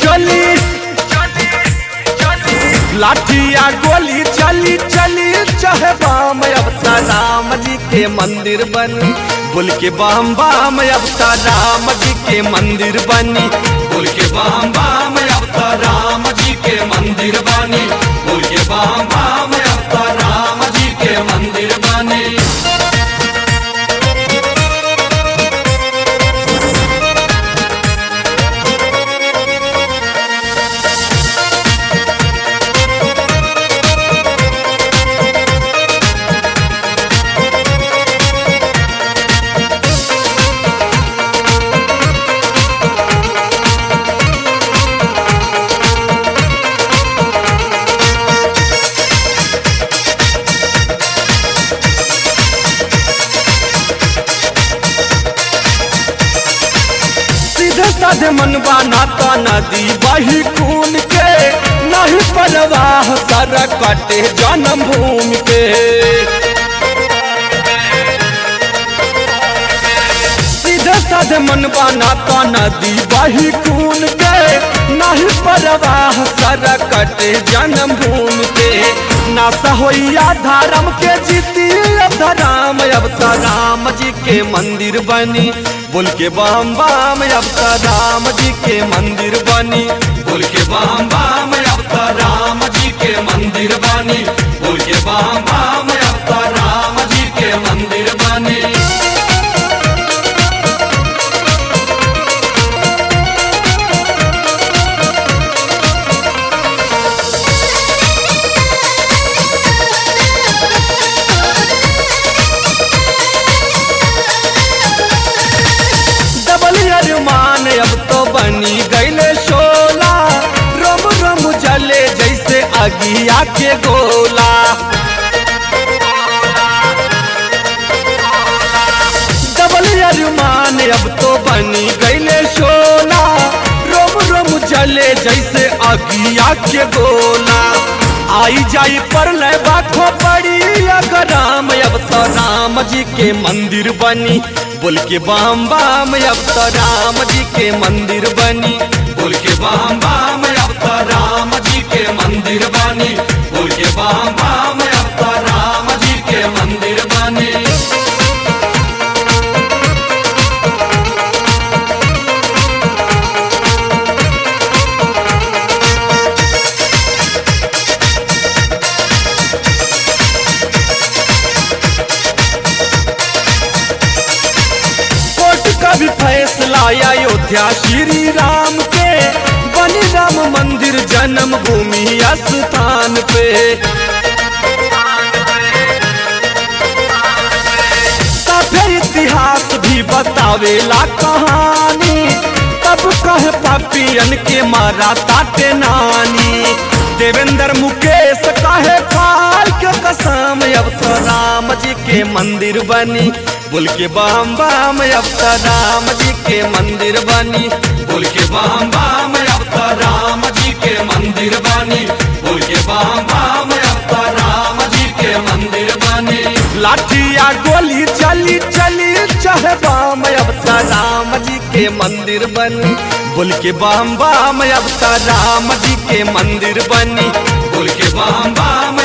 चली लाठिया गोली चली चली चाहे बाम अब ता राम जी के मंदिर बनी बोल के बाम बाम अब ता राम जी के मंदिर बनी बोल के बाम बाम अब ता राम जी के मंदिर बनी बोल के बाम बाम अब ता राम जी के मंदिर बनी सीधे साधे मनवा नाता नदी बही खून के नहीं परवाह सर कटे जन्म भूमि के सीधे साधे मनवा नाता नदी बही खून के नहीं परवाह सर कटे जन्म भूमि के नासा होइया धर्म के जीती धराम अब तो राम जी के मंदिर बनी बोल के बाम बाम अब तो राम जी के मंदिर बनी बोल के बाम बाम अब तो राम जी के मंदिर बनी बोल के बाम बाम अब तो राम जी के मंदिर बनी डबल अरमान अब तो बनी गईले शोला रम रम जले जैसे अगिया के गोला डबल अरमान अब तो बनी गईले शोला रोम रोम जले जैसे अगिया के गोला आई जाई पर ले बाखो पड़ी अगर राम अब तो राम जी के मंदिर बनी बोल के बाम बाम अब तो राम जी के मंदिर बनी बोल के बाम बाम अब तो राम जी के मंदिर बनी बोल के बाम बाम अब तो राम जी के मंदिर बनी कोर्ट का भी फैसला अयोध्या श्री राम के बनी राम मंदिर जन्म भूमि स्थान पे फिर इतिहास भी बतावेला कहानी तब कहे पापियन के मारा ताटे नानी देवेंद्र मुकेश कहे काल के कसम अब तो राम जी के मंदिर बनी बोल के बाम बाम अब तो राम जी के मंदिर बनी बोल के बाम बाम अब तो राम जी के मंदिर बनी बोल के बाम बाम अब तो राम जी के मंदिर बनी लाठिया गोली चली चली चाहे बाम अब तो राम जी के मंदिर बनी बोल के बाम बाम अब तो राम जी के मंदिर बनी बोल के बाम बाम